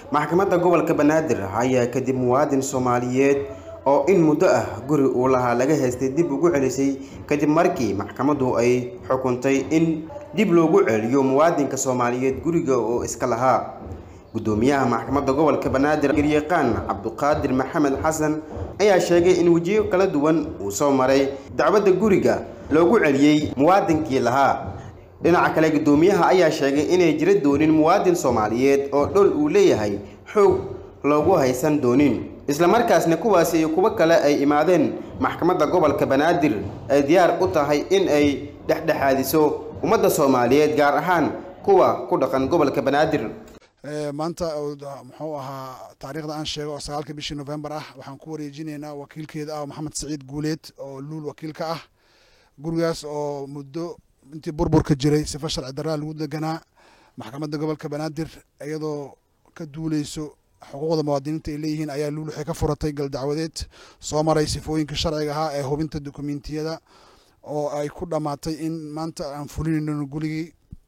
maxkamadda gobolka banaadir ayaa kadib muwaadin soomaaliyeed oo in muddo ah guri uu lahaa laga haystay dib ugu celisay kadib markii maxkamaddu ay xukuntay in dib loogu celiyo muwaadinka soomaaliyeed guriga oo iska lahaa gudoomiyaha maxkamadda gobolka banaadir garyaqaan cabduqaadir maxamed xasan ayaa sheegay in wejiyo kala duwan uu soo maray dacwadda guriga loogu celiyey muwaadinkii lahaa dhinaca kale gudoomiyaha ayaa sheegay inay jira doonin muwaadin soomaaliyeed oo dhol uu leeyahay xoog loogu haysan doonin islamarkaasna kuwaasi iyo kuwo kale ay imaadeen maxkamadda gobolka banaadir ay diyaar u tahay in ay dhexdhexaadiso ummadda soomaaliyeed gaar ahaan kuwa ku dhaqan gobolka banaadir maanta muxuu ahaa taariikhda aan sheego oo sagaalka bishii novembar ah waxaan ku wareejinaynaa wakiilkeeda ah maxamed saciid guuleed oo luul wakiilka ah gurigaas oo muddo intii burburka jiray sifa sharci daraa lagu deganaa maxkamadda gobolka banaadir iyadoo ka duuleyso xuquuqda muwaadiniinta ay leeyihiin ayaa luul waxay ka furatay galdacwadeed soo maray sifooyinka sharciga ahaa ee hubinta dokumentiyada oo ay ku dhammaatay in maanta aan fulinayno guligii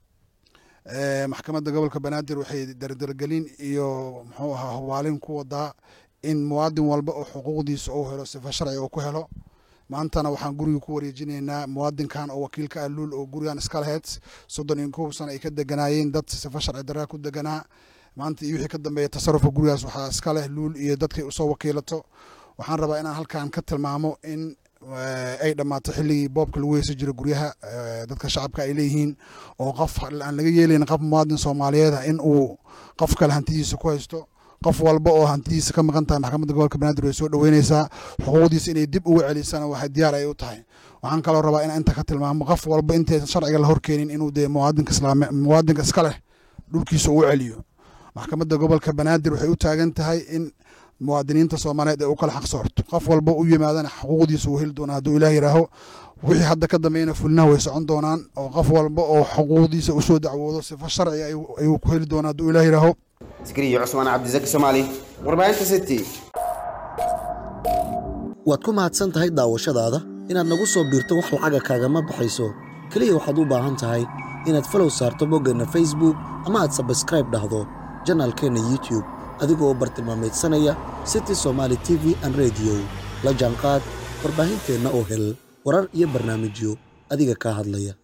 maxkamadda gobolka banaadir waxay dardargelin iyo muxuu ahaa hubaalin ku wadaa in muwaadin walba oo xuquuqdiisa uu helo sifa sharci uu ku helo maantana waxaan guriga ku wareejinaynaa muwaadinkan oo wakiilka ah luul oo gurigan iska laheyd soddon iyo kow sana ay ka deganaayeen dad sifa sharci daraa ku deganaa maanta iyo wixii ka dambeeya tasarufka gurigaas waxaa iska leh luul iyo dadkay usoo wakiilato waxaan rabaa inaan halkan ka tilmaamo in ay dhammaato xilligii boobka lagu heysan jiro guryaha dadka shacabka ay leeyihiin oo qof aan laga yeelayn qof muwaadin soomaaliyeed ah in uu qof kale hantidiisa ku haysto qof walba oo hantidiisa ka maqan tahay maxkamadda gobolka banaadir way soo dhaweyneysaa xuquuqdiisa inay dib ugu celisana waxay diyaar ay u tahay waxaan kaloo rabaa inaan inta ka tilmaamo qof walba intaysan sharciga la horkeenin inuu dee muwaadinka islaame muwaadinka iska leh dhulkiisa uu celiyo maxkamadda gobolka banaadir waxay u taagan tahay in muwaadiniinta soomaaliyeed ee u kala xaq soorto qof walba u yimaadana xuquuqdiisa uu heli doonaa hadduu ilaah yihaaho wixii hadda ka dambeeyana fulinaha way socon doonaan oo qof walba oo xuquuqdiisa usoo dacwoodo sifo sharci ayuu ku heli doonaa hadduu ilaah yihaaho askariyo cusmaan cabdisaki soomaali warbaahinta city waad ku mahadsan tahay daawashadaada inaad nagu soo biirto wax lacaga kaagama baxayso keliya waxaad u baahan tahay inaad falow saarto boggeenna facebook ama aad sabskraib dhahdo janaalkeenna youtube adigoo u bartilmaamaydsanaya city somaali t v an rediyo la jaanqaad warbaahinteenna oo hel warar iyo barnaamijyo adiga kaa hadlaya